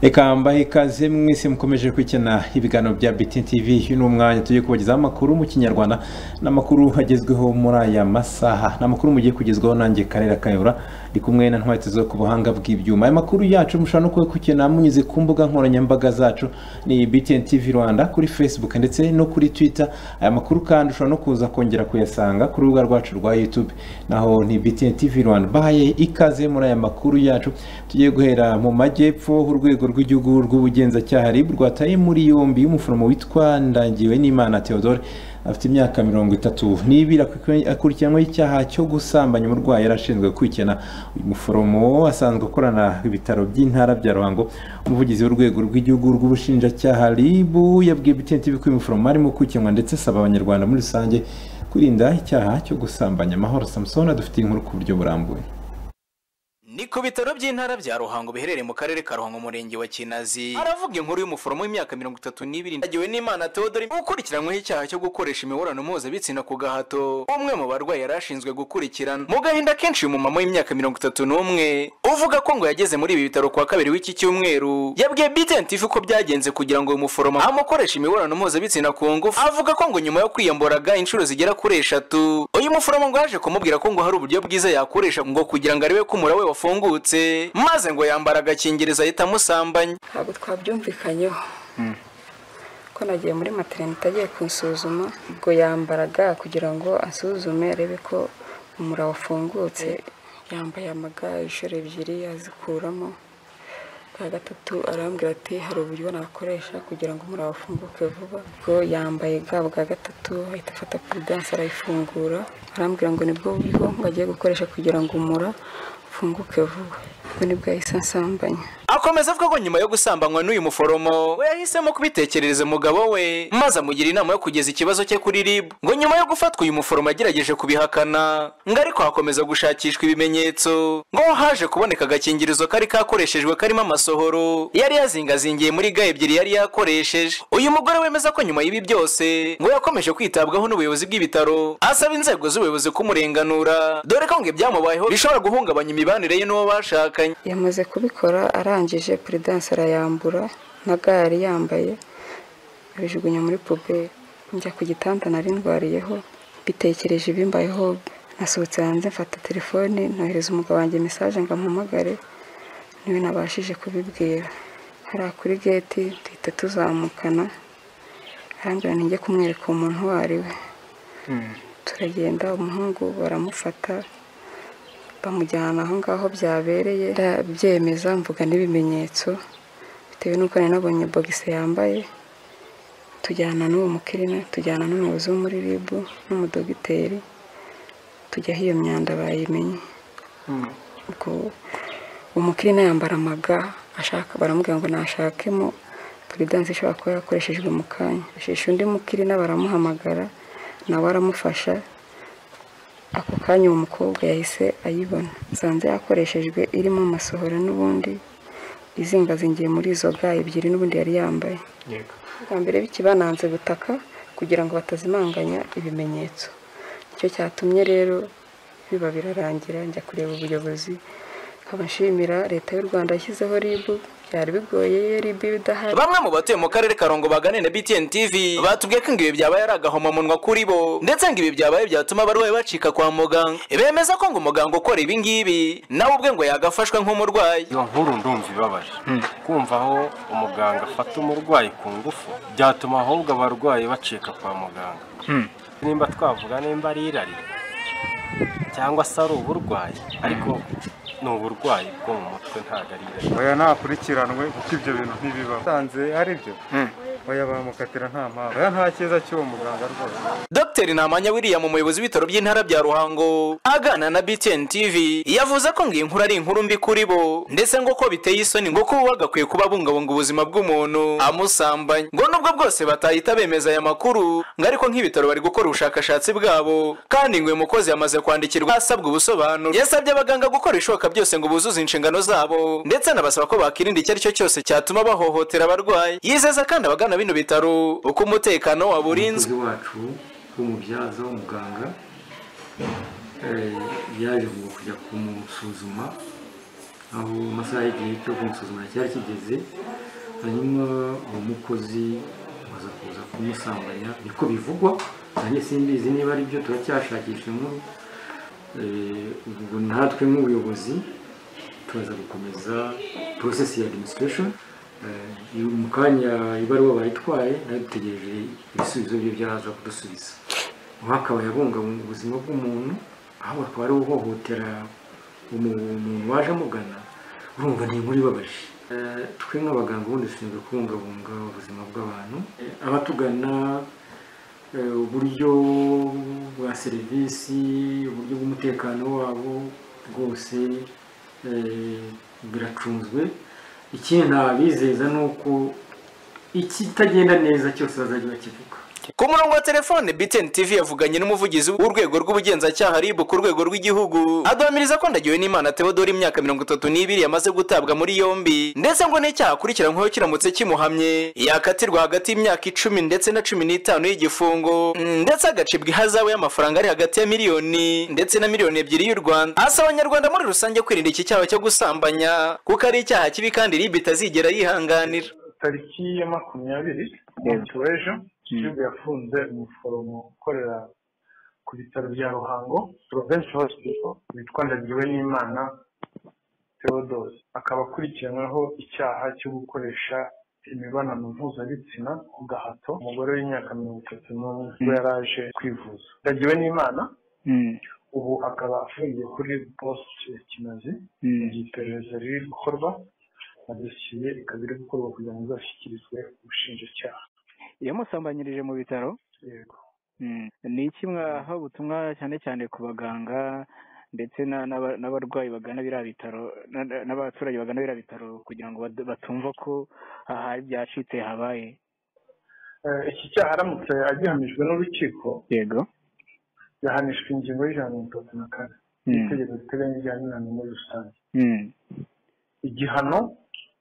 reka mbahe ikaze mwese mukomeje kwikina ibiganiro bya BTN TV uyu ni umwanya tugiye kubagezaho amakuru mu kinyarwanda n'amakuru agezweho muri aya masaha ni amakuru mugiye kugezwaho nanjye karere kayobora ndi kumwe na ntwate zo ku buhanga bw'ibyuma aya makuru yacu mushobora no kuyakurikiranira munyuze ku mbuga nkoranyambaga zacu ni BTN TV Rwanda kuri Facebook ndetse no kuri Twitter aya makuru kandi ushobora no kuza kongera kuyasanga ku rubuga rwacu rwa YouTube naho ni BTN TV Rwanda bahaye ikaze muri aya makuru yacu tugiye guhera mu majyepfo urwego rw'igihugu rw'ubugenzacyaha RIB rwataye muri yombi y'umuforomo witwa Ndangiwenimana Theodore afite imyaka mirongo itatu n'ibiri akurikiranyweho icyaha cyo gusambanya umurwayi yari ashinzwe gukurikirana uyu muforomo asanzwe akorana ibitaro by'intara bya ruhango umuvugizi w'urwego rw'igihugu rw'ubushinjacyaha RIB yabwiye BTN TV ko uyu muforomo arimo gukurikiranwa ndetse asaba abanyarwanda muri rusange kwirinda icyaha cyo gusambanya amahoro samusoni adufitiye inkuru ku buryo burambuye ni ku bitaro by'intara bya ruhango biherereye mu karere ka ruhango umurenge wa kinazi aravuga inkuru y'umuforomo w'imyaka mirongo itatu n'ibiri agiwe n'imana teodori ukurikiranyweho icyaha cyo gukoresha imibonano mpuzabitsina ku gahato umwe mu barwayi yari ashinzwe gukurikirana mu gahinda kenshi uyu mumama w'imyaka mirongo itatu n'umwe uvuga ko ngo yageze muri ibi bitaro kuwa kabiri w'iki cyumweru yabwiye btn tv ko byagenze kugira ngo uyu muforomo amukoreshe imibonano mpuzabitsina ku ngufu avuga ko ngo nyuma yo kwiyamboraga inshuro zigera kuri eshatu uyu muforomo ngo yaje kumubwira ko ngo hari uburyo bwiza yakoresha ngo kugira ngo arebe ko umura we wafungutse maze ngo yambara agakingirizo ahita amusambanya ntabwo twabyumvikanyeho ko nagiye muri materinete agiye kunsuzuma ubwo yambaraga kugira ngo asuzume arebe ko umura wafungutse yambaye amaga inshuro ebyiri azikuramo bwa gatatu arambwira ati hari uburyo nakoresha kugira ngo umura wafunguke vuba ubwo yambaye ga bwa gatatu ahita afata puridanse arayifungura arambwira ngo nibwo buryo bagiye gukoresha kugira ngo umura ufunguke vuba ubwo nibwo yahise ansambanya akomeza avuga ko nyuma yo gusambanywa n'uyu muforomo we yahisemo kubitekerereza umugabo we maze amugira inama yo kugeza ikibazo cye kuri rib ngo nyuma yo gufatwa uyu muforomo yagerageje kubihakana ngo ariko hakomeza gushakishwa ibimenyetso ngo haje kuboneka agakingirizo kari kakoreshejwe karimo amasohoro yari yazingazingiye muri ga ebyiri yari yakoresheje uyu mugore wemeza ko nyuma y'ibi byose ngo yakomeje kwitabwaho n'ubuyobozi bw'ibitaro asaba inzego z'ubuyobozi kumurenganura dore ko ngo ibyamubayeho bishobora guhungabanya imibanire ye n'uwo bashakanye yamaze kubikora arangije puridanse arayambura na ga yari yambaye abijugunya muri puberi njya ku gitanda nari ndwariyeho bitekereje ibimbayeho nasohotse hanze mfata telefone nohereza umugabo wanjye mesaje ngo ampamagare niwe nabashije kubibwira hariya kuri geti duhita tuzamukana arambwira nijye kumwereka umuntu uwo ari we turagenda umuhungu baramufata bamujyana aho ngaho byabereye ndabyemeza mvuga n'ibimenyetso bitewe n'uko nari nabonye bogise yambaye tujyana n'uwo mukirina tujyana n'umuyobozi wo muri ribu n'umudogiteri tujya aho iyo myanda bayimenye ubwo umukirina yambara amaga ashaka baramubwira ngo nashakemo puridanse ishobora kuba yakoreshejwe mu kanya ashisha undi mukirina baramuhamagara nawe aramufasha ako kanya uwo mukobwa yahise ayibona nsanze yakoreshejwe irimo amasohoro n'ubundi izingazingiye muri izo ga ebyiri n'ubundi yari yambaye bwa mbere bikibananze gutaka kugira ngo batazimanganya ibimenyetso nicyo cyatumye rero biba birarangira njya kureba ubuyobozi nkabashimira leta y'u rwanda yashyizeho ribu byari bigoye iyo ribu idahari bamwe mu batuye mu karere ka Rongo bagane na BTN TV batubwiye ko ibi byabaye ari agahomamunwa kuri bo ndetse ngo ibi byabaye byatuma abarwayi bacika kwa muganga bemeza ko ngo umuganga ukora ibi ngibi nawe ubwe ngo yagafashwe nk'umurwayi iyo nkuru ndumva ibabaje kumva aho umuganga afata umurwayi ku ngufu byatuma ahubwo abarwayi bacika kwa muganga nimba twavuga nimba ari irari cyangwa se ari uburwayi ariko ni uburwayi bwo mu mutwe ntabwo ari irari oya nakurikiranwe kuko ibyo bintu ntibibaho usanze ari byo oya bamukatira nta mpamvu oya nta cyiza cy'uwo muganga rwose Dr Namanya William umuyobozi w'ibitaro by'intara bya Ruhango agana na BTN TV yavuze ko ngo iyi nkuru ari inkuru mbi kuri bo ndetse ngo ko biteye isoni ngo kuba bagakwiye kuba bungabunga ubuzima bw'umuntu amusambanya ngo nubwo bwose batahita bemeza aya makuru ngo ariko nk'ibitaro bari gukora ubushakashatsi bwabo kandi ngo uyu mukozi yamaze kwandikirwa asabwa ubusobanuro yasabye abaganga gukora ibishoboka byose ngo buzuze inshingano zabo ndetse anabasaba ko bakirinda icyo ari cyo cyose cyatuma bahohotera abarwayi yizeza kandi abagana bino bitaro uko umutekano waba urinzwe umukozi wacu w'umubyaza w'umuganga eh, yaje ngo kujya kumusuzuma aho amasaha y'igihe cyo kumusuzuma cyari kigeze hanyuma uwo mukozi baza kuza kumusambanya niko bivugwa nanjye simbizi niba ari byo turacyashakisha inkuru Eh, ubwo natwe nk'ubuyobozi turaza gukomeza porosesi ya adiminisitirashoni mu kanya ibaruwa bayitwaye nayo dutegereje ibisubizo bye byaza kudusubiza uwakabaye abungabunga ubuzima bw'umuntu aho akaba ari uhohotera umu- umuntu waje amugana urumva ni inkuru ibabaje Eh, twe nk'abaganga ubundi dushinzwe kubungabunga ubuzima bw'abantu Eh, abatugana eh, uburyo bwa serivisi uburyo bw'umutekano wabo rwose eh, biracunzwe ikindi nabizeza ni uko ikitagenda neza cyose bazajya bakivuga ku murongo wa telefone btn tv yavuganye n'umuvugizi w'urwego rw'ubugenzacyaha rib ku rwego rw'igihugu aduhamiriza ko ndagiwe n'imana theodore imyaka mirongo itatu n'ibiri yamaze gutabwa muri yombi ndetse ngo n'icyaha akurikiranyweho kiramutse kimuhamye yakatirwa hagati y'imyaka icumi ndetse na cumi n'itanu y'igifungo Mm, ndetse agacibwa ihazabu y'amafaranga ari hagati ya miliyoni ndetse na miliyoni ebyiri y'u rwanda asaba abanyarwanda muri rusange kwirinda iki cyaha cyo gusambanya kuko ari icyaha kibi kandi rib itazigera yihanganira tariki ya makumyabiri w'ejo gihugu yafunze umuforomo ukorera ku bitaro bya ruhango province hospital witwa ndagiwe n'imana theodose akaba akurikiranyweho icyaha cyo gukoresha imibonano mpuzabitsina ku gahato umugore w'imyaka mirongo itatu n'umwe ubwo yari aje kwivuza ndagiwe n'imana ubu akaba afungiye kuri post ya kinazi mu gihe iperereza riri gukorwa na dosiye ikaba iri gukorwa kugira ngo izashyikirizwe ubushinjacyaha yamusambanyirije mu bitaro yego ni iki mwaha ubutumwa cyane cyane ku baganga ndetse na- n'aba- n'abarwayi bagana biriya bitaro na- na- n'abaturage bagana biriya bitaro kugira ngo bad- batumva ko aha hari ibyacitse habaye Eh, iki cyaha aramutse agihamijwe n'urukiko yego yahanishwa ingingo y'ijana na mirongo itatu na kane itegeko riteganya ijyanye n'inama muri rusange igihano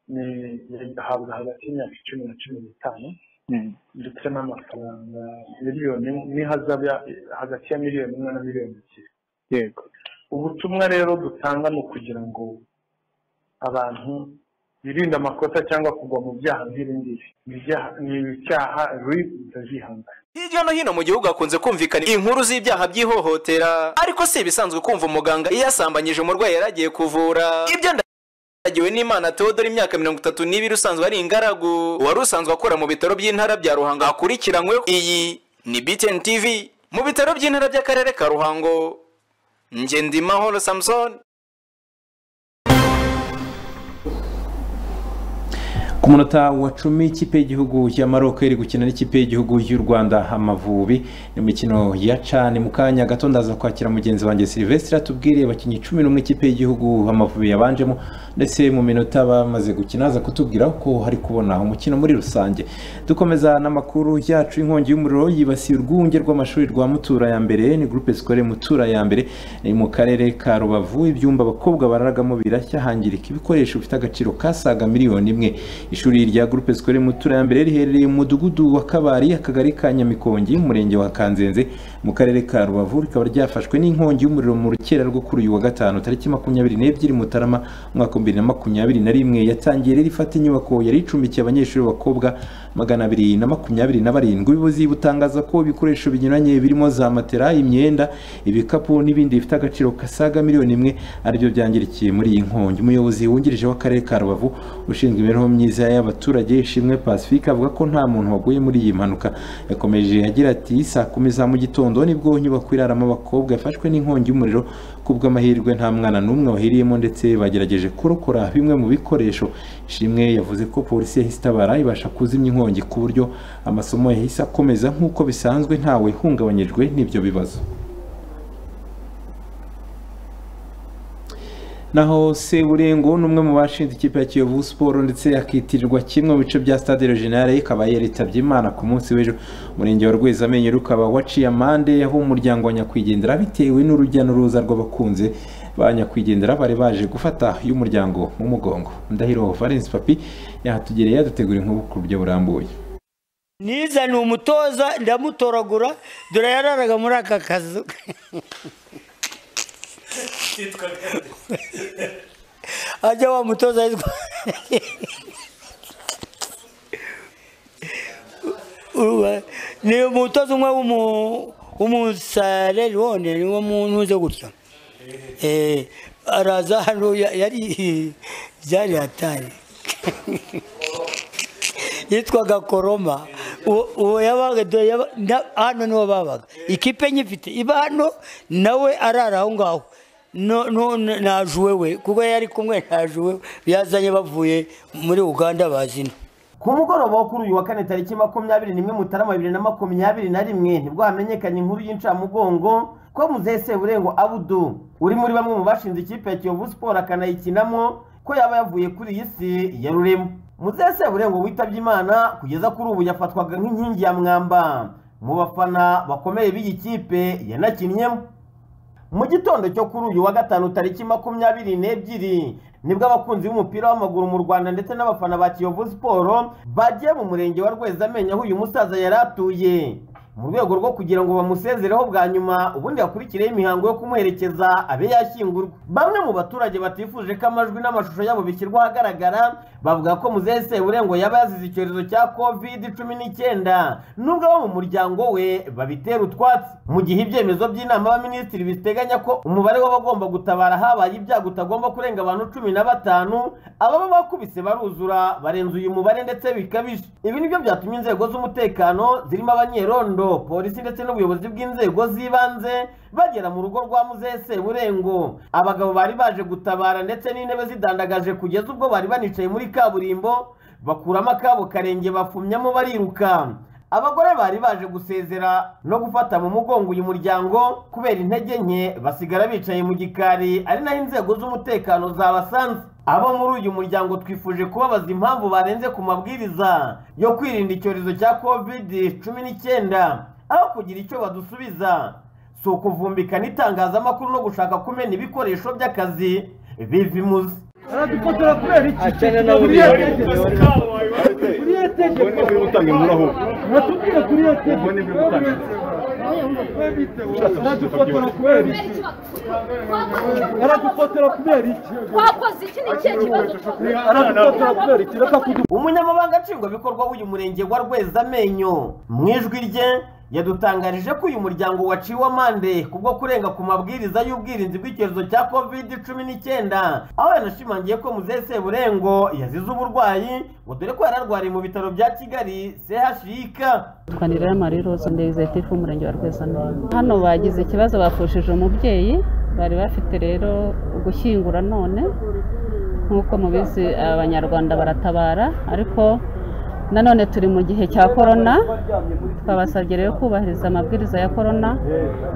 ni yahabwa hagati y'imyaka icumi na cumi n'itanu ndetse n'amafaranga miliyoni n'ihazabu ya- hagati ya miliyoni imwe na miliyoni ebyiri yego ubutumwa rero dutanga ni ukugira ngo abantu birinde amakosa cyangwa kugwa mu byaha nk'ibi ngibi Ni ibyaha- ni ibyaha rib itazihanganira hirya no hino mu gihugu hakunze kumvikana inkuru z'ibyaha by'ihohotera ariko si ibisanzwe kumva umuganga yasambanyije umurwayi yari agiye kuvura ibyo ndagiwe n'imana theodore imyaka mirongo itatu n'ibiri usanzwe ari ingaragu wari usanzwe akora mu bitaro by'intara bya ruhango hakurikiranyweho iyi ni btn tv mu bitaro by'intara by'akarere ka ruhango ngendimahoro samusoni ku munota wa cumi ikipe y'igihugu ya Maroc iri gukina n'ikipe y'igihugu y'u Rwanda Amavubi ni imikino ya cani mu kanya gato ndaza kwakira mugenzi wanjye Silvestre atubwire abakinnyi cumi n'umwe ikipe y'igihugu Amavubi yabanjemo ndetse mu minota bamaze gukina aza kutubwira ko hari kubona umukino muri rusange dukomeza n'amakuru yacu inkongi y'umuriro yibasiye urwunge rw'amashuri rwa Mutura ya mbere ni groupe scolaire Mutura ya mbere ni mu karere ka Rubavu ibyumba abakobwa bararagamo birashya hangirika ibikoresho bifite agaciro kasaga miliyoni imwe ishuri rya groupe scolaire Mutura ya mbere riherereye mu mudugudu wa Kabari akagari ka Nyamikongi umurenge wa Kanzenze mu karere ka Rubavu rikaba ryafashwe n'inkongi y'umuriro mu rukera rwo kuri uyu wa gatanu tariki makumyabiri n'ebyiri Mutarama umwaka wa bibiri na makumyabiri na rimwe yatangiye rero ifata inyubako yari icumbikiye abanyeshuri b'abakobwa magana abiri na makumyabiri na barindwi ubuyobozi butangaza ko ibikoresho binyuranye birimo za matera imyenda ibikapu n'ibindi bifite agaciro kasaga miliyoni imwe aribyo byangirikiye muri iyi nkongi umuyobozi wungirije w'akarere ka Rubavu ushinzwe imibereho myiza y'abaturage ishimwe pacifique avuga ko nta muntu waguye muri iyi mpanuka yakomeje agira ati saa kumi za mu gitondo nibwo inyubako iraramo abakobwa yafashwe n'inkongi y'umuriro kubw'amahirwe nta mwana n'umwe wahiriyemo ndetse bagerageje kurokora bimwe mu bikoresho ishimwe yavuze ko polisi yahise itabara ibasha kuzimya inkongi ku buryo amasomo yahise akomeza nk'uko bisanzwe ntawe hungabanyijwe n'ibyo bibazo naho Seburengo ni umwe mu bashinze ikipe ya Kiyovu Sport ndetse yakitirirwa kimwe mu bice bya Stade Regionale ikaba yaritabye Imana ku munsi w'ejo umurenge wa Rwezamenyo rukaba waciye amande aho umuryango wa nyakwigendera bitewe n'urujya n'uruza rw'abakunze ba nyakwigendera bari baje gufata y'umuryango mu mugongo Ndahiro Valens Papi yahatugereye yadutegura inkuru ku buryo burambuye nizaniye umutoza ndamutoragura dore yararaga muri aka kazu ajya wa mutoza yitwa u- ni umutoza umwe w'umu- w'umusalerone niwo muntu uze gutya Eh, araza hano ya- yari byari hatari yitwaga koroma uwo uwo yabaga dore yaba- na- hano niho babaga ikipe nyifite iba hano nawe arara aho ngaho No- no- najuwe we kuko yari kumwe najuwe yazanye bavuye muri uganda bazina ku mugoroba wo kuri uyu wa kane tariki makumyabiri n'imwe mutarama bibiri na makumyabiri na rimwe nibwo hamenyekanye inkuru y'incamugongo ko muzehe seburengo abudu uri muri bamwe mu bashinze ikipe ya kiyovu siporo akanayikinamo ko yaba yavuye kuri iyi si ya rurema muzehe seburengo witabye imana kugeza kuri ubu yafatwaga nk'inkingi ya mwamba mu bafana bakomeye b'iyi kipe yanakinnyemo mu gitondo cyo kuri uyu wa gatanu tariki makumyabiri n'ebyiri nibwo abakunzi b'umupira w'amaguru mu rwanda ndetse n'abafana ba kiyovu siporo bagiye mu murenge wa rwezamenyo aho uyu musaza yari atuye mu rwego rwo kugira ngo bamusezereho bwa nyuma ubundi hakurikireho imihango yo kumuherekeza abe yashyingurwa bamwe mu baturage batifuje ko amajwi n'amashusho yabo bishyirwa ahagaragara bavuga ko muzehe seburengo yaba yazize icyorezo cya covid cumi n'icyenda nubwo abo mu muryango we babitera utwatsi mu gihe ibyemezo by'inama y'abaminisitiri biteganya ko umubare w'abagomba gutabara habaye ibyago utagomba kurenga abantu cumi na batanu ababa bakubise baruzura barenze uyu mubare ndetse bikabije ibi nibyo byatumye inzego z'umutekano zirimo abanyerondo polisi ndetse n'ubuyobozi bw'inzego z'ibanze bagera mu rugo rwa muzehe seburengo abagabo bari baje gutabara ndetse n'intebe zidandagaje kugeza ubwo bari banicaye muri kaburimbo bakuramo akabo karenge bafumyamo bariruka abagore bari baje gusezera no gufata mu mugongo uyu muryango kubera intege nke basigara bicaye mu gikari ari naho inzego z'umutekano zabasanze abo muri uyu muryango twifuje kubabaza impamvu barenze ku mabwiriza yo kwirinda icyorezo cya covid cumi n'icyenda aho kugira icyo badusubiza si ukuvumbikana itangazamakuru no gushaka kumena ibikoresho by'akazi biva imuzi aradupotera kubera iki buriya tegeko buriya tegeko batubwire buriya tegeko aradufotora kubera iki aradufotora kubera iki wakoze iki ni ikihe kibazo umunyamabanga nshingwabikorwa w'uyu murenge wa rwezamenyo mu ijwi rye yadutangarije ko uyu muryango waciwe amande kubwo kurenga ku mabwiriza y'ubwirinzi bw'icyorezo cya covid cumi n'icyenda aho yanashimangiye ko muzehe seburengo yazize uburwayi ngo dore ko yararwariye mu bitaro bya kigali chik twanira y'amarirose ndezetifu umurenge wa rwezamenyo hano bagize ikibazo bafushije umubyeyi bari bafite rero gushyingura none nk'uko mubizi abanyarwanda baratabara ariko nanone turi mu gihe cya korona twabasabye rero kubahiriza amabwiriza ya korona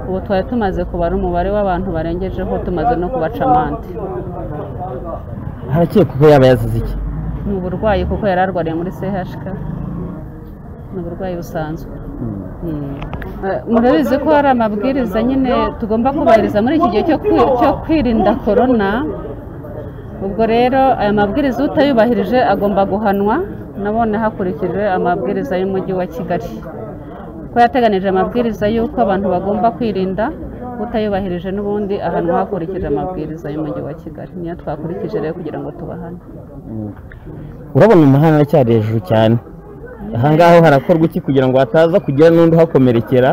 ubu twari tumaze kubara umubare w'abantu barengejeho tumaze no kubaca amande harakekwa ko yaba yazize iki ni uburwayi kuko yari arwariye muri chk ni uburwayi busanzwe Eh, murabizi ko hari amabwiriza nyine tugomba kubahiriza muri iki gihe cyo kwi- cyo kwirinda korona ubwo rero aya mabwiriza utayubahirije agomba guhanwa nabone hakurikijwe amabwiriza y'umujyi wa kigali ko yateganije amabwiriza y'uko abantu bagomba kwirinda utayubahirije n'ubundi ahanwa hakurikije amabwiriza y'umujyi wa kigali niyo twakurikije rero kugira ngo tubahane urabona umuhanda aracyari hejuru cyane aha ngaho harakorwa iki kugira ngo hataza kugira n'undi uhakomerekera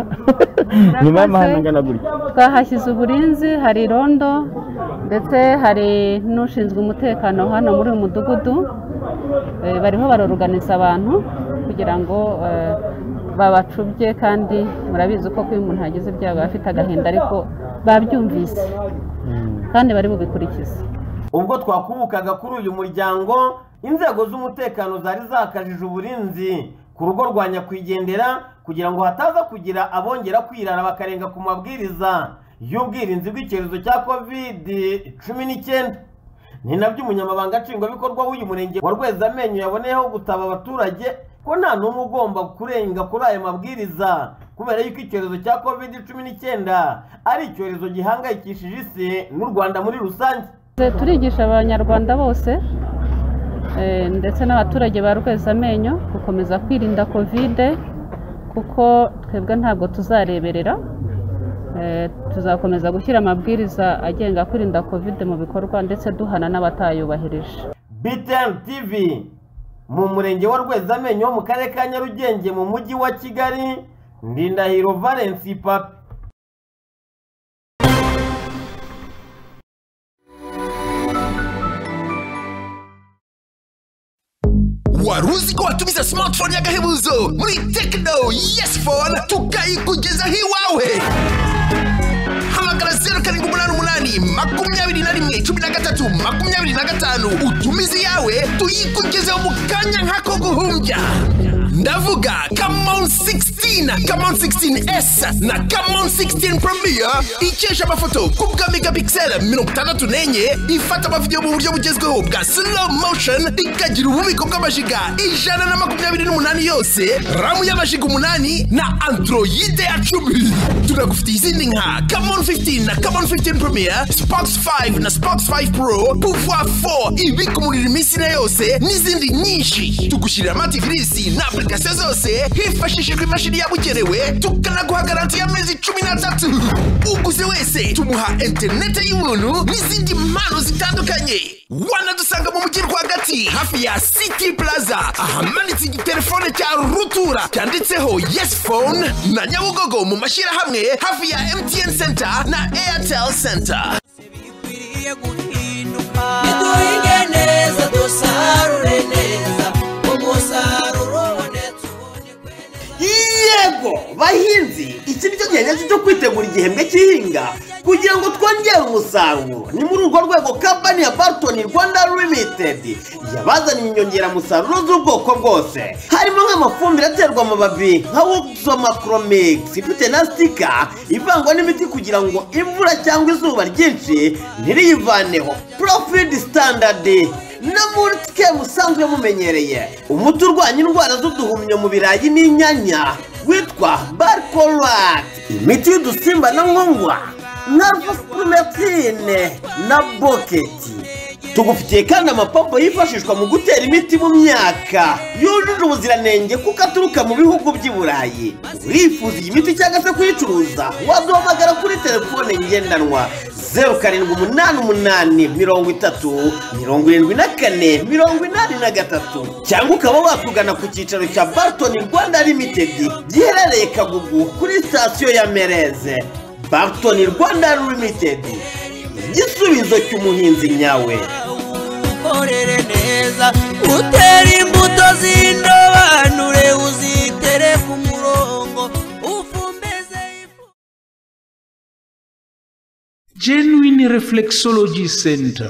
nyuma y'amahanda angana gutya twahashyize uburinzi hari irondo ndetse hari n'ushinzwe umutekano hano muri uyu mudugudu Eh, bariho baroruganiza abantu kugira ngo eh, babacubye kandi murabizi ko iyo umuntu yagize ibyago aba afite agahinda ariko babyumvise kandi bari bubikurikize ubwo twakubukaga kuri uyu muryango inzego z'umutekano zari zakajije uburinzi ku rugo rwa nyakwigendera kugira ngo hataza kugira abongera kwirara bakarenga ku mabwiriza y'ubwirinzi bw'icyorezo cya covid cumi n'icyenda ni nabyo umunyamabanga nshingwabikorwa w'uyu murenge wa rwezamenyo yaboneyeho gutaba abaturage ko nta n'umwe ugomba kurenga kuri aya mabwiriza kubera yuko icyorezo cya covid cumi n'icyenda ari icyorezo gihangayikishije isi n'u rwanda muri rusange turigisha abanyarwanda bose eh, ndetse n'abaturage ba rwezamenyo gukomeza kwirinda kovide kuko twebwe ntabwo tuzareberera Eh, tuzakomeza gushyira amabwiriza agenga kwirinda kovide mu bikorwa ndetse duhana n'abatayubahirije BTN TV mu murenge wa rwezamenyo wo mu karere ka nyarugenge mu mujyi wa kigali ndindahiro valence papi wari uzi ko watumiza smartphone y'agahebuzo muri tekino yesi fone tukayikugezaho iwawe hamagara zeru karindwi umunani umunani makumyabiri na rimwe cumi na gatatu makumyabiri na gatanu utumize iyawe tuyikugezeho mu kanya nk'ako guhumbya ndavuga kamon 16 kamon 16s na kamon 16 premier ikesha amafoto ku bwa megapixel mirongo itandatu n'enye ifata amavidewo mu buryo bugezweho bwa slow motion ikagira ububiko bw'amajiga ijana na makumyabiri n'umunani yose ramu y'amajiga umunani na androide ya cumi tunagufitiye izindi nka kamon 15 na kamon 15 premier spox 5 na spox 5 pro pouvoir 4 ibika umuriro iminsi na yose n'izindi nyinshi tugushyirira amativirisi na application zose hifashishijwe imashini yabugenewe tukanaguha garanti y'amezi cumi n'atatu uguze wese tumuha interineti y'ubuntu n'izindi mpano zitandukanye wanadusanga mu mujyi rwagati hafi ya city plaza ahamanitse igitelefone cya rutura cyanditseho yes phone na nyabugogo mu mashyirahamwe hafi ya mtn center na airtel center duhinge neza dusarure neza umusaruro ubonetse yego bahinzi iki nicyo gihe nyacyo cyo kwitegura igihembwe cy'ihinga kugira ngo twongere umusaruro ni muri urwo rwego kampani ya barton rwanda limitedi yabazaniye inyongeramusaruro z'ubwoko bwose harimo nk'amafumbire aterwa amababi nka woxomakromix ifite na sitika ivangwa n'imiti kugira ngo imvura cyangwa izuba ryinshi ntiriyivaneho profid standard na mulitike musanzwe mumenyereye umuti urwanya indwara z'uduhumyo mu birayi n'inyanya witwa barkorwat imiti y'udusimba na nkongwa na vufurumetine na boketi tugufitiye kandi amapompo yifashishwa mu gutera imiti mu myaka yujuje ubuziranenge kuko aturuka mu bihugu by'i burayi urifuza iyi miti cyangwa se kuyicuruza waduhamagara kuri telefone ngendanwa zeru karindwi umunani umunani mirongo itatu mirongo irindwi na kane mirongo inani na gatatu cyangwa ukaba watugana ku cyicaro cya bartoni rwanda limitedi giherereye kagugu kuri sitasiyo ya mereze bartoni rwanda limitedi igisubizo cy'umuhinzi nyawe ukorere neza utere imbuto z'indobanure uzitere ku murongo ufumbeze genuine reflexology center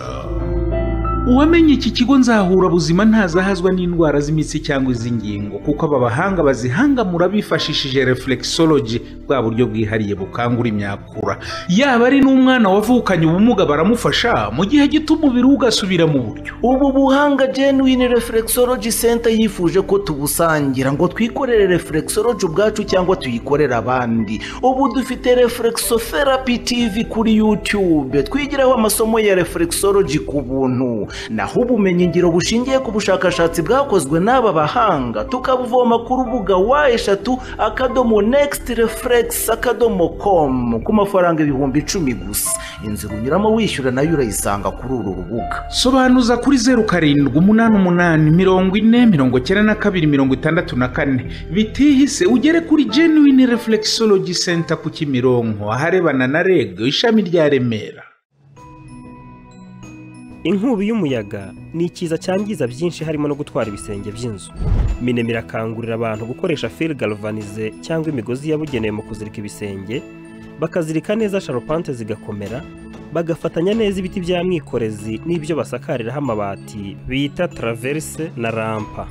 uwamenye iki kigo nzahura buzima ntazahazwa n'indwara z'imitsi cyangwa iz'ingingo kuko aba bahanga bazihangamura bifashishije reflexology bwa buryo bwihariye bukangura imyakura yaba ari n'umwana wavukanye ubumuga baramufasha mu gihe gito umubiri we ugasubira mu buryo ubu buhanga genuine reflexology center yifuje ko tubusangira ngo twikorere reflexology ubwacu cyangwa tuyikorere abandi ubu dufite reflexotherapy tv kuri youtube twigiraho amasomo ya reflexology ku buntu naho ubumenyingiro bushingiye ku bushakashatsi bwakozwe n'aba bahanga tukabuvoma ku rubuga wa eshatu akadomo next reflex akadomo com ku mafaranga ibihumbi icumi gusa inzira unyuramo wishyura nayo urayisanga kuri uru rubuga sobanuza kuri zeru karindwi umunani umunani mirongo ine mirongo icyenda na kabiri mirongo itandatu na kane bitihise ugere kuri genuine reflexology center ku kimironko aharebana na reg ishami rya remera inkubi y'umuyaga ni ikiza cyangiza byinshi harimo no gutwara ibisenge by'inzu minema irakangurira abantu gukoresha fil galvanize cyangwa imigozi yabugenewe mu kuzirika ibisenge bakazirika neza sharupante zigakomera bagafatanya neza ibiti bya mwikorezi n'ibyo basakariraho amabati bita traverse na rampa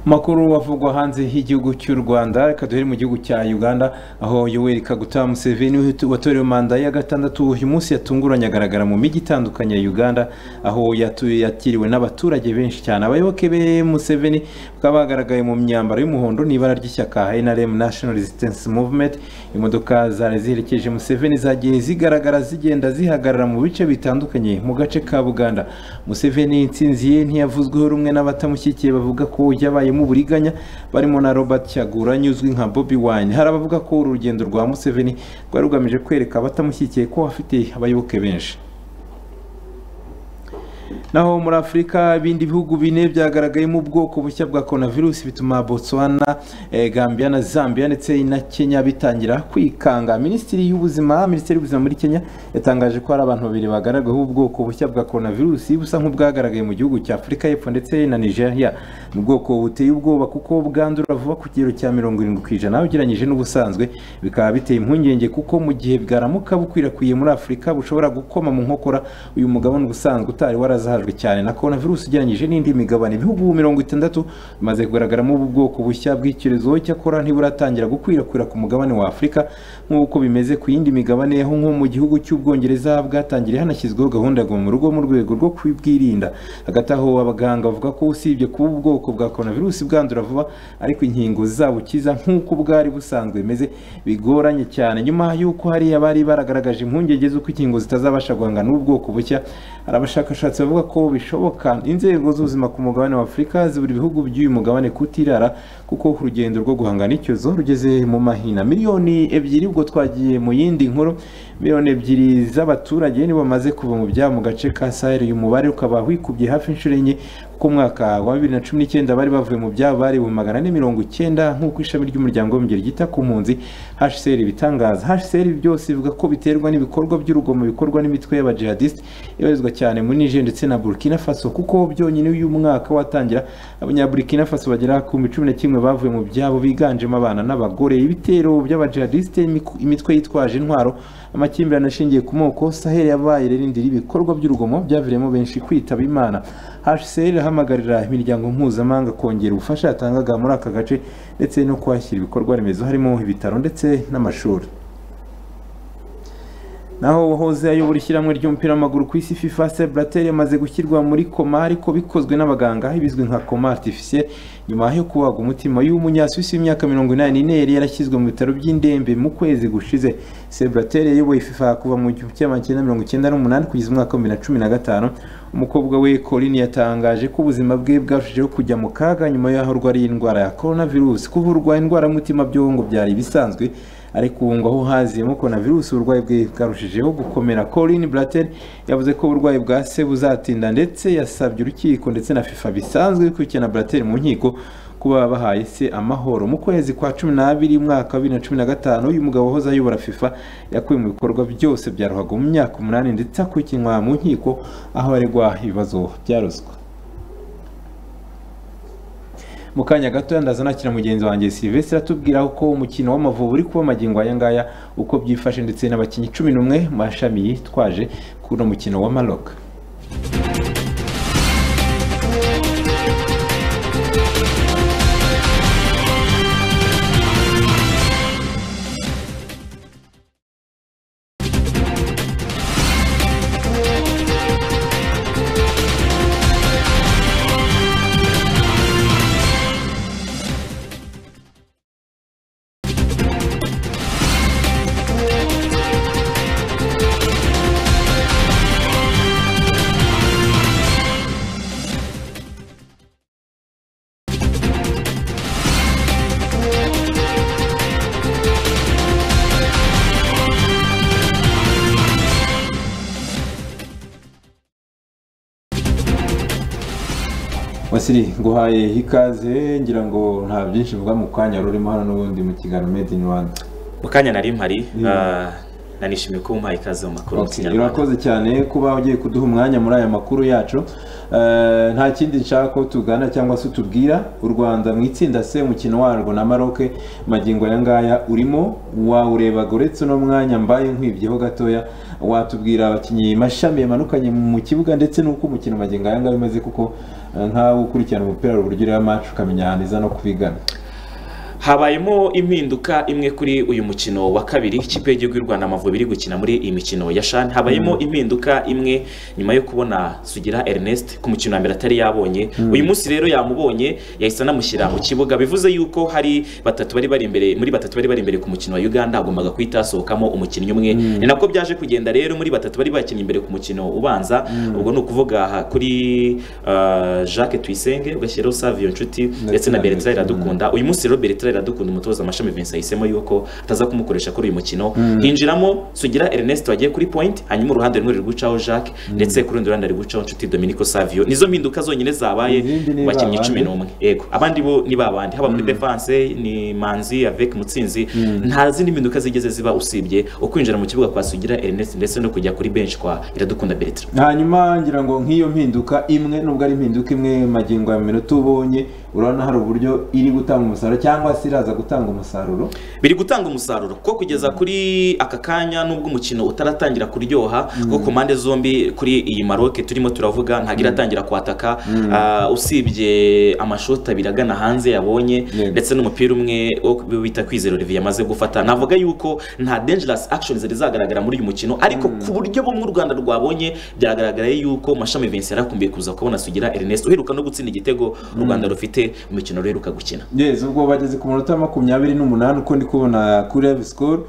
makuru avugwa hanze y'igihugu cy'u rwanda reka duhere mu gihugu cya uganda aho yoweri kaguta museveni watorewe manda ya gatandatu uyu munsi yatunguranye agaragara mu mijyi itandukanye ya uganda aho yatu- yakiriwe n'abaturage benshi cyane abayoboke be museveni bakaba bagaragaye mu myambaro y'umuhondo n'ibara ry'ishyaka nrm national resistance movement imodoka zari ziherekeje museveni zagiye zigaragara zigenda zihagarara mu bice bitandukanye mu gace ka buganda museveni insinzi ye ntiyavuzweho rumwe n'abatamushyigikiye bavuga ko yabayemo uburiganya barimo na robert cyaguranye uzwi nka bobi wine hari abavuga ko uru rugendo rwa museveni rwari rugamije kwereka abatamushyigikiye ko afite abayoboke benshi naho muri afurika ibindi bihugu bine byagaragayemo ubwoko bushya bwa coronavirus bituma botswana eh, gambia na zambia ndetse na kenya bitangira kwikanga minisitiri y'ubuzima minisiteri y'ubuzima muri kenya yatangaje ko hari abantu babiri bagaragayeho ubwoko bushya bwa coronavirus busa nk'ubwagaragaye mu gihugu cya afurika y'epfo ndetse na nigeria ni ubwoko buteye ubwoba kuko bwandura vuba ku kigero cya mirongo irindwi ku ijana ugereranyije n'ubusanzwe bikaba biteye impungenge kuko mu gihe bwaramuka bukwirakwiye muri afurika bushobora gukoma mu nkokora uyu mugabane ubusanzwe utari warazahajwe cyane na korona virusi ugereranyije n'indi migabane ibihugu mirongo itandatu bimaze kugaragaramo ubu bwoko bushya bw'icyorezo cyakora ntiburatangira gukwirakwira ku mugabane wa afurika nk'uko bimeze ku yindi migabane aho nko mu gihugu cy'ubwongereza bwatangiriye hanashyizweho gahunda ya guma mu rugo mu rwego rwo kubwirinda hagati aho abaganga bavuga ko usibye kuba ubwoko bwa korona virusi bwandura vuba ariko inkingo zabukiza nk'uko bwari busanzwe bimeze bigoranye cyane nyuma y'uko hari abari baragaragaje impungenge z'uko inkingo zitazabasha guhangana n'ubu bwoko bushya hari abashakashatsi bavuga ko bishoboka inzego z'ubuzima ku mugabane wa afurika zibura ibihugu by'uyu mugabane kutirara kuko urugendo rwo guhangana n'icyorezo rugeze mu mahina miliyoni ebyiri ubwo twagiye mu yindi nkuru miliyoni ebyiri z'abaturage nibo bamaze kuva mu byabo mu gace ka sahel uyu mubare ukaba wikubye hafi inshuro enye kuko umwaka wa bibiri na cumi n'icyenda bari bavuye mu byabo bari mu magana ane mirongo icyenda nk'uko ishami ry'umuryango w'abibumbye ryita ku mpunzi hcr bitangaza hcr byose bivuga ko biterwa n'ibikorwa by'urugomo bikorwa n'imitwe y'abajihadisite ibarizwa cyane muri niger ndetse na burkina faso kuko byonyine uyu mwaka watangira abanyaburkina faso bagera ku bihumbi cumi na kimwe bavuye mu byabo biganjemo abana n'abagore ibitero by'abajihadisite imiku- imitwe yitwaje intwaro amakimbirane ashingiye ku moko sahel yabaye irindi ry'ibikorwa by'urugomo byaviriyemo benshi kwitaba imana hcr ihamagarira imiryango mpuzamahanga kongera ubufasha yatangaga muri aka gace ndetse no kuhashyira ibikorwa remezo harimo ibitaro ndetse n'amashuri naho uwahoze ayobora ishyirahamwe ry'umupira w'amaguru ku isi fifa se buratel yamaze gushyirwa muri koma ariko bikozwe n'abaganga ibizwi nka koma artificiel nyuma yo kubaga umutima y'umunyasuwisi w'imyaka mirongo inani n'ine yari yarashyizwe mu bitaro by'indembe mu kwezi gushize se buratel yayoboye fifa kuva mu gihumbi kimwe magana cyenda mirongo icyenda n'umunani kugeza umwaka wa bibiri na cumi na gatanu umukobwa we Corinne yatangaje ko ubuzima bwe bwarushijeho kujya mu kaga nyuma y'aho arwariye indwara ya coronavirus kuvurwa indwara y'umutima byo ngo byari ibisanzwe ariko ubu ngo aho haziyemo coronavirus uburwayi bwe bwarushijeho gukomera Corinne Blatter yavuze ko uburwayi bwa se buzatinda ndetse yasabye urukiko ndetse na FIFA bisanzwe bikurikirana Blatter mu nkiko kuba bahaye se amahoro mu kwezi kwa cumi n'abiri umwaka wa bibiri na cumi na gatanu uyu mugabo wahoze ayobora fifa yakuwe mu bikorwa byose bya ruhago mu myaka umunani ndetse akurikiranwa mu nkiko aho aregwa ibibazo bya ruswa mu kanya gato ndaza nakira mugenzi wanjye Sylvestre atubwira ko umukino w'amavubi uri kuba magingo aya ngaya uko byifashe ndetse n'abakinnyi cumi n'umwe mu mashami yitwaje kuri uno mukino wa Maroc wasiri nguhaye ikaze ngira ngo nta byinshi mvuga mu kanya rurimo hano n'ubundi mu kiganiro made in rwanda mu kanya nari mpari Mm. ah, nishimiye ko mumpaye ikaze mu makuru Okay, urakoze cyane kuba ugiye kuduha umwanya muri aya makuru yacu Eh, nta kindi nshaka ko tugana cyangwa se utubwira u rwanda mu itsinda se umukino warwo na maroke magingo aya ngaya urimo wawurebaga uretse uno mwanya mbaye nkwibyeho gatoya watubwira abakinnyi mashami yamanukanye mu kibuga ndetse n'uko umukino magingo aya ngaya umeze kuko eh, nkawe ukurikirana umupira uburyo ureba match ukamenya ahantu iza no kubigana habayemo impinduka imwe kuri uyu mukino wa kabiri ikipe y'igihugu y'u rwanda amavubi iri gukina muri iyi mikino ya shani habayemo impinduka imwe nyuma yo kubona sugira ernest ku mukino wa mbere atari yabonye uyu munsi rero yamubonye yahise anamushyira mu kibuga bivuze yuko hari batatu bari bari imbere muri batatu bari bari imbere ku mukino wa uganda hagombaga guhita hasohokamo umukinnyi umwe Mm. ni nako byaje kugenda rero muri batatu bari bakinnye imbere ku mukino ubanza Mm. ubwo ni ukuvuga aha kuri ah, jacques tuyisenge ugashyiraho savio nshuti ndetse na na bertrand Bertrand. iradukunda dukunda uyu munsi rero Bertrand iradukunda umutoza amashami Vincent yahisemo yuko ataza kumukoresha kuri uyu mukino Mm. hinjiramo sugira Ernest wagiye kuri point hanyuma uruhande rumwe ruri gucaho Jacques ndetse ku rundi ruhande ruri gucaho inshuti Dominico Savio nizo mpinduka zonyine zabaye ni mu bakinnyi babandi? cumi n'umwe yego abandi bo ni babandi haba muri defense ni Manzi avec Mutsinzi Mm. nta zindi mpinduka zigeze ziba usibye ukwinjira mu kibuga kwa sugira Ernest ndetse no kujya kuri bench kwa iradukunda Bertrand hanyuma ngira ngo nk'iyo mpinduka imwe nubwo ari impinduka imwe magingo ya minota ubonye urabona hari uburyo iri gutanga umusaruro cyangwa se iraza gutanga umusaruro biri gutanga umusaruro ko kugeza kuri aka kanya nubwo umukino utaratangira kuryoha kuko ku mpande zombi kuri iyi maroke turimo turavuga ntabwo iratangira kwataka Mm. Ah, usibye amashoti abiri agana hanze yabonye ndetse n'umupira umwe wo ku- bita kwizera olivier yamaze gufata navuga yuko nta dangerous action zari zagaragara muri uyu mukino ariko ku buryo bumwe u rwanda rwabonye byagaragaraye yuko mashami vincent yarakumbiye kuza kubona sugira ernest uheruka no gutsinda igitego u rwanda rufite mu mukino ruheruka gukina yeza ubwo bageze ku munota makumyabiri n'umunani uko ndi kubona kuri live score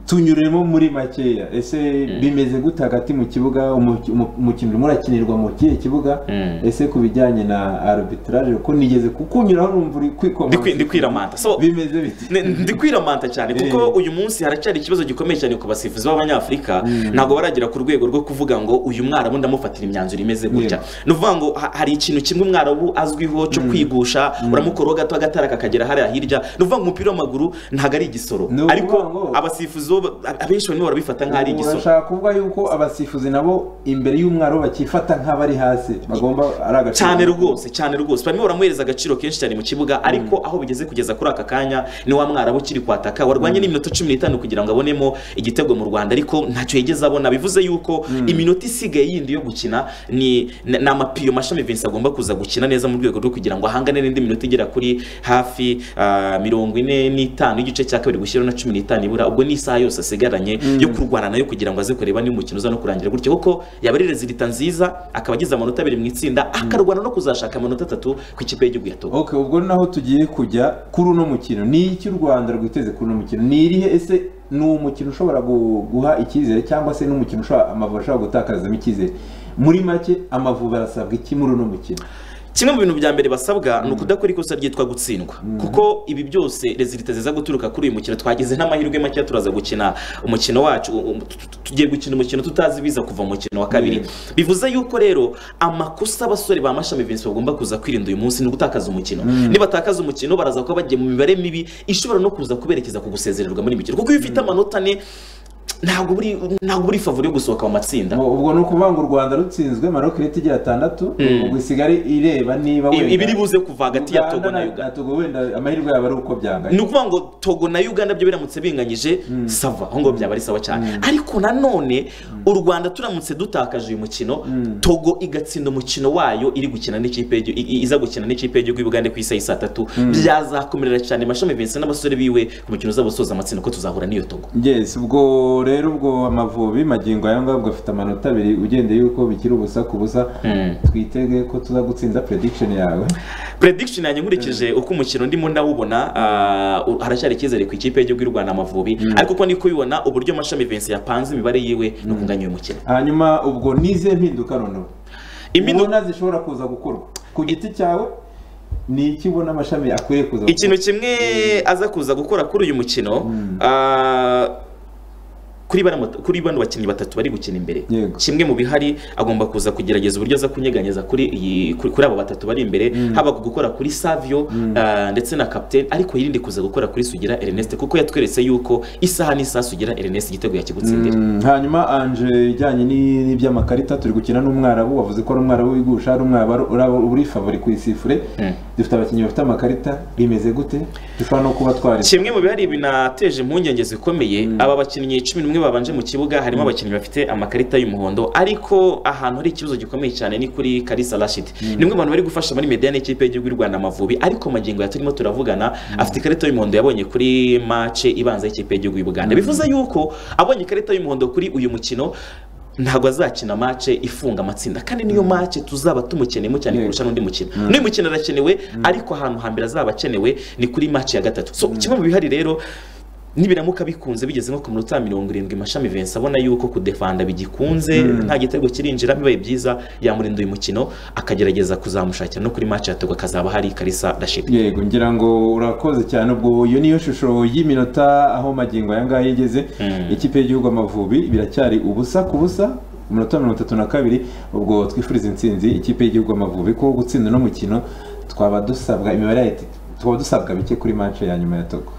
tunyuremo muri makeya ese bimeze gute hagati mu kibuga umu- umu- umukino urimo urakinirwa mu kihe kibuga ese ku bijyanye na arbitrage ko nigeze kukunyuraho numva uri kwikomanga ndi kwiramanta so bimeze bite Ne- ndi kwiramanta cyane kuko Eh. uyu munsi haracyari ikibazo gikomeye cyane ku basifuzi b'abanyafurika ntabwo baragera ku rwego rwo kuvuga ngo uyu mwarabu ndamufatira imyanzuro imeze gutya ni ukuvuga ngo ha- hari ikintu kimwe umwarabu azwiho cyo kwigusha uramukoroga gato agatara kakagera hariya hirya ni ukuvuga ngo umupira w'amaguru ntabwo ari igisoro ariko abasifuzi bo ba- abenshi barimo barabifata nk'aho ari igisoro urashaka kuvuga yuko abasifuzi nabo imbere y'umwaro bakifata nk'abari hasi bagomba ari agaciro cyane rwose cyane rwose barimo baramuhereza agaciro kenshi cyane mu kibuga ariko aho bigeze kugeza kuri aka kanya ni wa mwarabu ukiri kwataka warwanye n'iminota cumi n'itanu kugira ngo abonemo igitego mu rwanda ariko ntacyo yigeze abona bivuze yuko iminota isigaye yindi yo gukina ni ni ni amapiyo mashami vincent agomba kuza gukina neza mu rwego rwo kugira ngo ahangane n'indi minota igera kuri hafi ah, mirongo ine n'itanu y'igice cya kabiri gushyiraho na cumi n'itanu ibura ubwo ni isaha yose asigaranye yo kurwana nayo kugira ngo aze kureba niba umukino uza no kurangira gutyo kuko yaba ari rezilita nziza akaba agize amanota abiri mu itsinda akarwana no kuzashaka amanota atatu ku ikipe y'igihugu ya togo Okay, ubwo naho tugiye kujya kuri uno mukino ni iki u rwanda rwiteze kuri uno mukino ni irihe ese ni umukino ushobora gu- guha icyizere cyangwa se n'umukino ushobora amavubi ashobora gutakazamo icyizere muri make amavubi arasabwa iki muri uno mukino kimwe mu bintu bya mbere basabwa ni ukudakora ikosa ryitwa gutsindwa kuko ibi byose rezilita ziza guturuka kuri uyu mukino twagize n'amahirwe makeya turaza gukina umukino wacu u- u- tu- tu- tugiye gukina umukino tutazi ibiza kuva mu mukino wa kabiri bivuze yuko rero amakosa abasore ba mashami Vincent bagomba kuza kwirinda uyu munsi ni ugutakaza umukino Mm. nibatakaza umukino baraza kuba bagiye mu mibare mibi ishobora no kuza kuberekeza ku gusezererwa muri mikino kuko iyo ufite amanota ane ntabwo uri ntabwo uri favori yo gusohoka mu matsinda ubwo ni ukuvuga ngo u rwanda rutsinzwe maroc irahita igira atandatu Mm. ubwo isigare ireba niba Ibi- wenda ibiri buze kuva hagati ya Togo na Uganda Togo wenda amahirwe yabo ari uko byanganye ni ukuvuga ngo togo na uganda byo biramutse binganyije sava aho ngaho byaba ari sawa cyane ariko nanone u rwanda turamutse dutakaje uyu mukino togo igatsinda umukino wayo iri gukina n'ikipe y'igi- i- i- iza gukina n'ikipe y'igihugu y'ubugande ku isaha saa tatu byazakomerera cyane mashami vincent n'abasore biwe ku mukino uzabasoza amatsinda ko tuzahura n'iyo togo yes ubwo rero ubwo amavubi magingo aya ngaya ubwo afite amanota abiri ugende yuko bikiri ubusa ku busa twitege ko tuza gutsinda prediction yawe prediction yanjye nkurikije uko umukino ndimo ndawubona ah, u- haracyari icyizere ku ikipe y'igihugu y'u rwanda amavubi ariko uko ndi kubibona uburyo mashami vincent yapanze imibare yiwe no kunganya uyu mukino hanyuma ubwo nize mpinduka noneho ubona zishobora kuza gukorwa ku giti cyawe ni iki ubona amashami akwiriye kuza gukora? ikintu kimwe aza kuza gukora kuri uyu mukino ah, kuri bano kuri bano bakinnyi batatu bari gukina imbere kimwe mu bihari agomba kuza kugerageza uburyo aza kunyeganyeza kuri iyi kuri kuri abo batatu bari imbere haba ku gukora kuri Savio ah, ndetse na captain ariko yirinde kuza gukora kuri Sugira Ernest kuko yatweretse yuko isaha n'isaha Sugira Ernest igitego yakigutsindira Mm, hanyuma anje ijyanye ni- n'iby'amakarita turi gukina n'umwarabu wavuze ko ari umwarabu wigusha ari umwarabu uraba- uri favori ku isifure dufite abakinnyi bafite amakarita bimeze gute dushobora no kuba twari kimwe mu bihari binateje impungenge zikomeye aba bakinnyi cumi n'umwe babanje mu kibuga harimo abakinnyi bafite amakarita y'umuhondo ariko ahantu hari ikibazo gikomeye cyane ni kuri karisa rashid ni umwe mu bantu bari gufasha muri mediane y'ikipe y'igihugu y'u rwanda amavubi ariko magingo ya turimo turavugana afite ikarita y'umuhondo yabonye kuri mace ibanza y'ikipe y'igihugu y'u buganda Mm. bivuze yuko abonye ikarita y'umuhondo kuri uyu mukino ntabwo azakina mace ifunga amatsinda kandi niyo mace tuzaba tumukeneyemo cyane kurusha n'undi mukino n'uyu mukino arakenewe ariko ahantu hambere azaba akenewe ni kuri mace ya gatatu so kimwe mu bihari rero nibiramuka bikunze bigeze nko ku minota mirongo irindwi mashami vensi abona yuko kudefanda bigikunze Mm. nta gitego kirinjira bibaye byiza yamurinda uyu mukino akagerageza kuzamushakira no kuri mace ya gatatu akazaba hari karisa rashid yego ngira ngo urakoze cyane ubwo iyo niyo shusho y'iminota aho magingo aya ngaya yigeze ikipe y'igihugu amavubi biracyari ubusa ku busa umunota mirongo itatu na kabiri ubwo twifuriza intsinzi ikipe y'igihugu amavubi ko gutsinda uno mukino twaba dusabwa imibare ya eti- twaba dusabwa bike kuri mance ya nyuma ya togo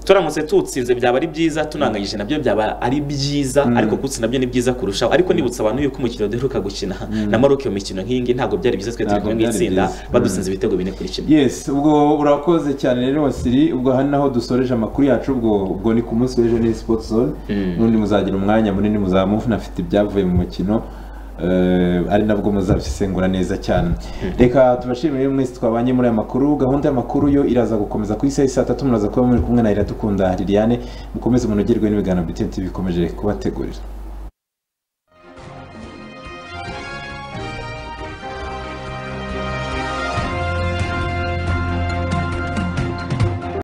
turamutse tutsinze byaba ari byiza tunanganyije nabyo byaba ari byiza ariko gutsinda nabyo ni byiza kurushaho ariko nibutsa abantu yuko umukino duheruka gukina na Maroc iyo mikino nk'iyi ngiyi ntabwo byari byiza twe turi Ntabwo kumwe mu byari itsinda byiza. badutsinze ibitego bine kuri kimwe yes ubwo urakoze cyane rero wasiri ubwo aha ni naho dusoreje amakuru yacu ubwo ubwo ni ku munsi w'ejo ni sport zone n'undi muzagira umwanya munini muzamuvu nafite ibyavuye mu mukino eh, ari nabwo muzabisengura neza cyane reka tubashimire rero mwese twabanye muri aya makuru gahunda y'amakuru yo iraza gukomeza ku isaha saa tatu muraza kuba muri kumwe na iradukunda liliane mukomeze munogerwe n'ibiganiro bitete bikomeje kubategurira